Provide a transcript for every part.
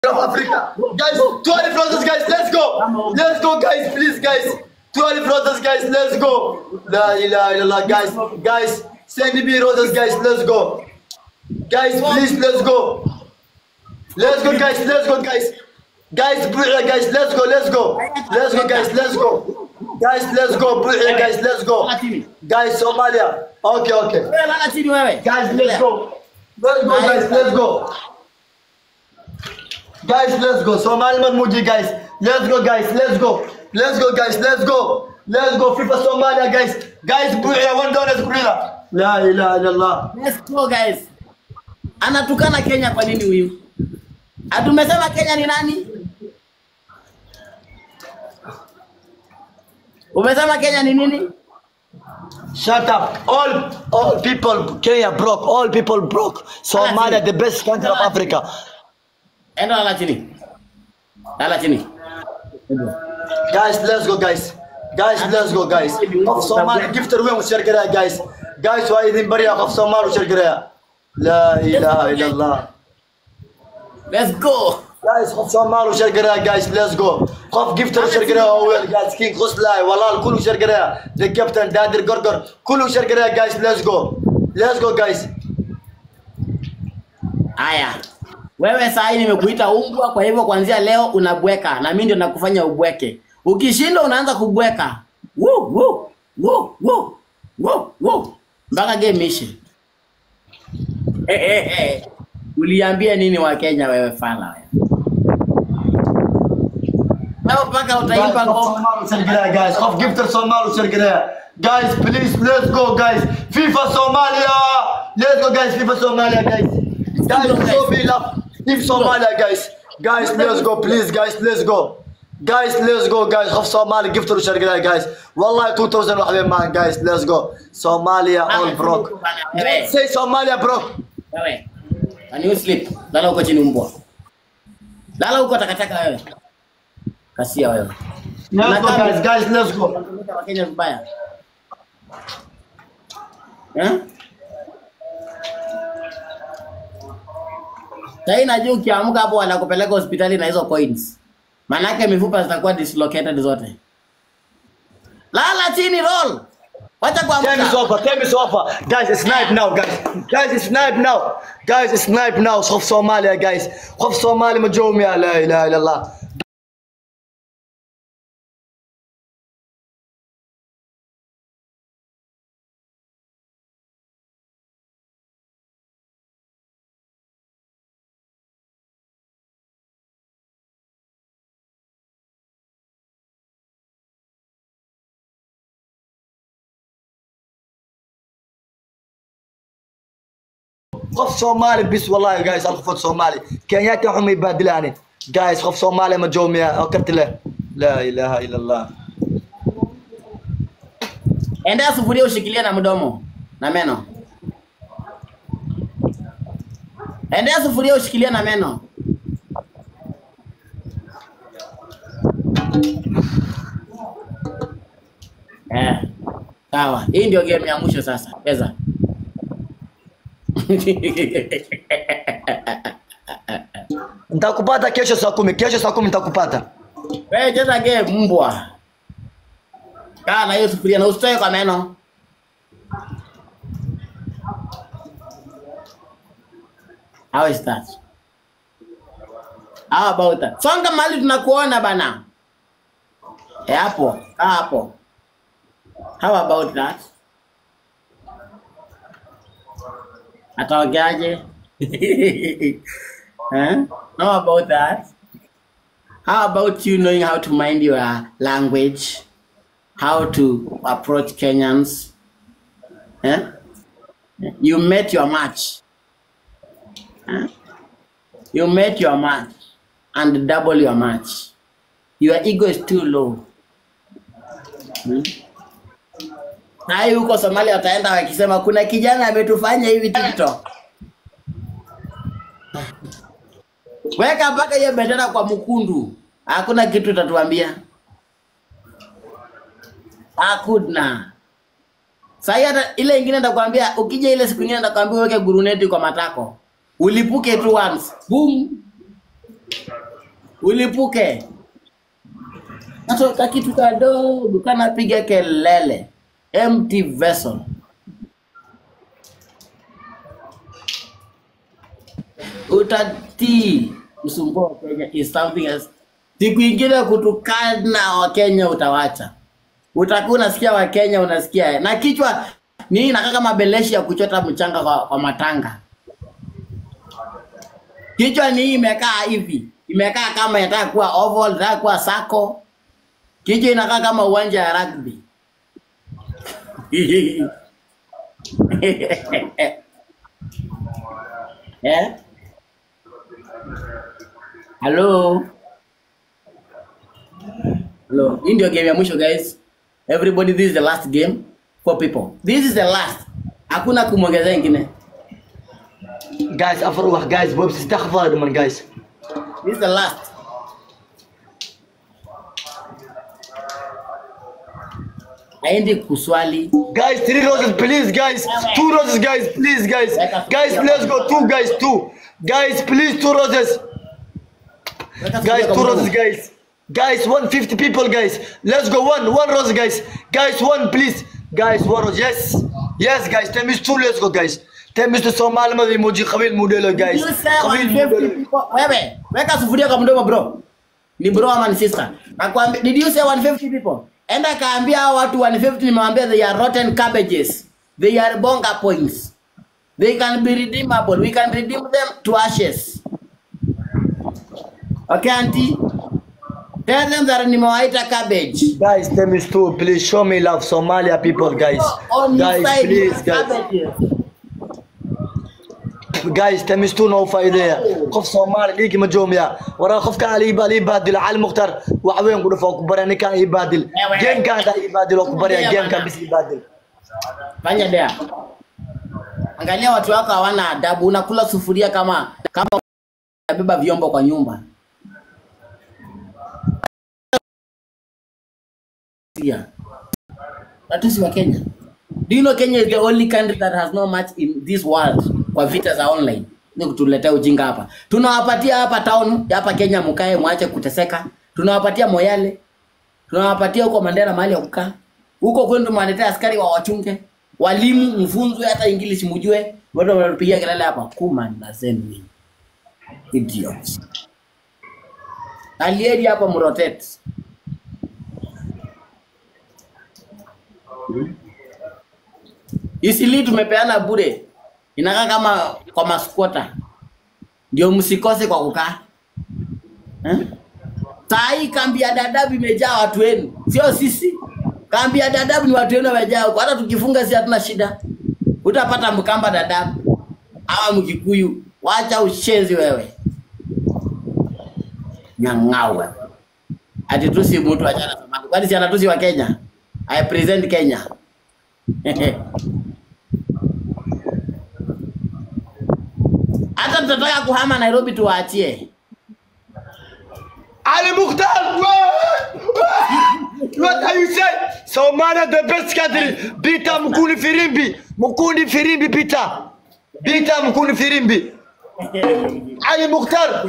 of Africa. Guys, 12 roses, guys, let's go. Let's go, guys, please, guys. 12 roses, guys, let's go. La ilaha illallah, guys. Guys, send me roses, guys, let's go. Guys, please, let's go. Let's go, guys, let's go, guys. Guys, Buya, guys, let's go, let's go. Let's go, guys, let's go. Guys, let's go, Buya, guys, let's go. Guys, Somalia. Okay, okay. Wewe lala chini wewe. Guys, let's go. Let's go, guys. Let's go. Guys, let's go. Somali Muji, guys. Let's go, guys. Let's go. Let's go, guys. Let's go. Let's go. FIFA Somalia, guys. Guys, Buya, one dollar Kurila. La ilaha illallah. Let's go guys. Anatukana Kenya kwa nini huyu? Atumesema Kenya ni nani? Umesema Kenya ni nini? Shut up. All all people, Kenya broke. All people broke. Somalia, the best country of Africa. Enda lala chini. Lala chini. Guys, let's go, guys. Guys, let's go, guys. Of Somalia, gift away وشير قراءة, guys. Guys, وايدين بريا of Somalia وشير قراءة. لا إله إلا الله. Let's go. Guys, of Somalia وشير قراءة, guys. Let's go. قف gift وشير قراءة أول, guys. King غسلاي والله الكل وشير قراءة. The captain دادر قرقر. كل وشير قراءة, guys. Let's go. Let's go, guys. Haya. Wewe saa hii nimekuita umbwa, kwa hivyo kuanzia leo unabweka na mimi ndio nakufanya ubweke. Ukishinda unaanza kubweka. Woo, woo, woo, woo, woo, woo. Mpaka game ishe. Eh, eh, eh. Uliambia nini wa Kenya wewe fala wewe? Leo mpaka Guys, utaimba of ngoma. Somalia وشير قراءة, guys. Of gift Somalia وشير قراءة. Guys, please, let's go, guys. FIFA Somalia. Let's go, guys. FIFA Somalia, guys. Guys, show me love. Leave Somalia, guys. Guys, let's go, please, guys, let's go. Guys, let's go, guys. Of Somalia, give to the Shargala, guys. Wallahi, 2000 وحبيب man, guys, let's go. Somalia all broke. Don't say Somalia broke. Wewe. Can you sleep? Lala huko chini mbwa. Lala huko takataka wewe. Kasia wewe. Let's go, guys, guys, let's go. Unatumika Wakenya vibaya. Eh? Sasa najua ukiamka hapo wanakupeleka hospitali na hizo coins. Manake mifupa zitakuwa dislocated zote. Lala chini roll. Wacha Time is kuamka. over, time is over. Guys, it's night now, guys. Guys, it's night now. Guys, it's night now. خوف Somalia, guys. خوف Somalia مجوم يا لا إله إلا الله. خوف Somali بس والله يا guys الخوف Somali كينياتي هم يبادلاني guys خوف Somali مجوم يا أكرت له لا إله إلا الله Endea sufuria ushikilie na mdomo na meno. Endea sufuria ushikilie na meno. Eh. Sawa. Hii ndio game ya mwisho sasa. Cheza. nitakupata kesho saa kumi kesho saa kumi nitakupata Wewe cheza game mbwa. Kaa na hiyo sufuria na usitoe kwa meno. How is that? How about that? Songa mahali tunakuona bana. Eh, hapo. Kaa hapo. How about that? Ataongeaje? huh? How about that? How about you knowing how to mind your language? How to approach Kenyans? Eh? You met your match. Huh? You met your match and double your match. Your ego is too low. Hmm? Hai huko Somalia wataenda wakisema kuna kijana ametufanya hivi TikTok. Weka mpaka hiyo bendera kwa mkundu. Hakuna kitu itatuambia. Hakuna. Sasa hata ile ingine nitakwambia ukija ile siku nyingine nitakwambia uweke guruneti kwa matako. Ulipuke tu once. Boom. ulipuke natoka kitu kadogo kanapiga kelele empty vessel utatii msumbua wa Kenya is something else. Siku ingine kutukana Wakenya utawacha, utakuwa unasikia Wakenya unasikia na kichwa ni inakaa kama beleshi ya kuchota mchanga kwa, kwa matanga. Kichwa ni hii imekaa hivi, imekaa kama inataka kuwa oval, inataka kuwa sako. Kichwa inakaa kama uwanja ya rugby. eh? Hello. Hello. Hii ndio game ya mwisho guys. Everybody this is the last game for people. This is the last. Hakuna kumwongezea ingine. Guys, afar wax guys, bobs istaghfar dhiman guys. This is the last. Aende kuswali. Guys, three roses, please, guys. Two roses, guys, please, guys. Guys, let's go. Two, guys, two. Guys, please, two roses. Guys, two roses, guys. Guys, 150 people, guys. Let's go. One, one rose, guys. Guys, one, please. Guys, one rose. Yes. Yes, guys. Ten minutes two. Let's go, guys. Ten minutes to Somali ma emoji qabil modelo, guys. You say Qabil 150 modelo. people. Wewe, weka sufuria kwa mdomo bro. Ni bro ama ni sister? Nakwambia, did you say 150 people? Enda kaambia hao watu 150 nimewambia they are rotten cabbages. They are bonga points. They can be redeemable. We can redeem them to ashes. Okay, auntie? Tell them that nimewaita cabbage. Guys, ten minutes two. Please show me love, Somalia people, guys. On your Guys, side, please, guys. cabbages. جايز تمستون او فايدة قف صومالي ليك مجوميا ورا قف كان علي يبادل يبادل على المختار وعوين قول فوق براني كان يبادل جيم كان دا يبادل وكبر جيم كان بس يبادل Fanya dea. Angalia watu wako hawana adabu, unakula sufuria kama kama unabeba vyombo kwa nyumba. Yeah. Watusi wa Kenya. Do you know Kenya is the only country that has no match in this world kwa vita za online? Ni kutuletea ujinga hapa. Tunawapatia hapa town hapa Kenya, mkae mwache kuteseka. Tunawapatia Moyale, tunawapatia huko Mandera mahali ya kukaa. Huko kwenu tumewaletea askari wa wachunge, walimu mfunzwe, hata English mjue. Watu wanatupigia kelele hapa, kuma na zeni idiots. Alieri hapa mrotate. Isili tumepeana bure, inakaa kama kwa maskwota, ndio msikose kwa kukaa eh? Saa hii kambi ya Dadaab imejaa watu wenu, sio sisi. Kambi ya Dadaab ni watu wenu wamejaa huko. Hata tukifunga si hatuna shida, utapata Mkamba Dadaab ama Mkikuyu. Wacha ushenzi wewe, nyang'awe ati tusi mtu achana samaki, kwani si anatusi wa Kenya? I present Kenya hata tutataka kuhama Nairobi tuwaachie. علي مختار What are you saying? Somalia the best country. Bita mkuni firimbi. Mkuni firimbi bita. Bita mkuni firimbi. Ali Mukhtar.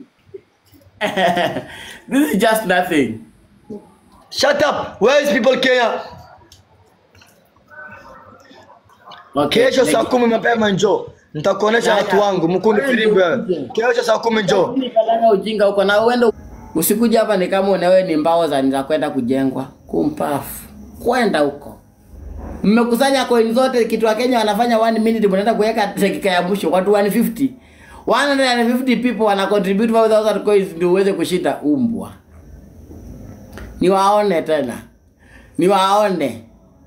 this is just nothing. Shut up. Where is people Kenya? Okay. Kesho saa kumi mapema njoo. Nitakuonesha watu wangu. Mkuni firimbi wewe. Kesho saa kumi njoo. Nikalala ujinga huko na uende usikuja hapa ni kama unawe ni mbao za za kwenda kujengwa kumpafu kwenda huko mmekusanya coin zote kitu wa Kenya wanafanya 1 minute mnaenda kuweka dakika ya mwisho watu 150 150 people wana contribute 5000 coins ndio uweze kushinda umbwa niwaone tena niwaone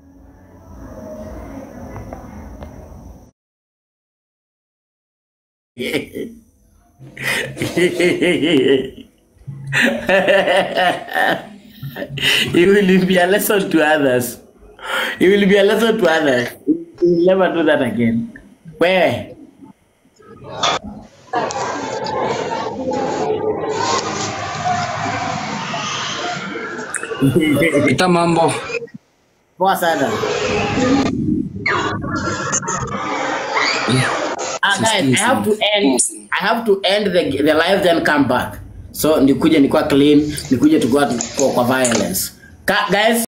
it will be a lesson to others. It will be a lesson to others. We will never do that again. Where? Kita mambo. Poa sana. Ah, guys, I have to end. I have to end the the live then come back. so nikuje nikuwa clean nikuje tukua kwa, kwa violence Ka, guys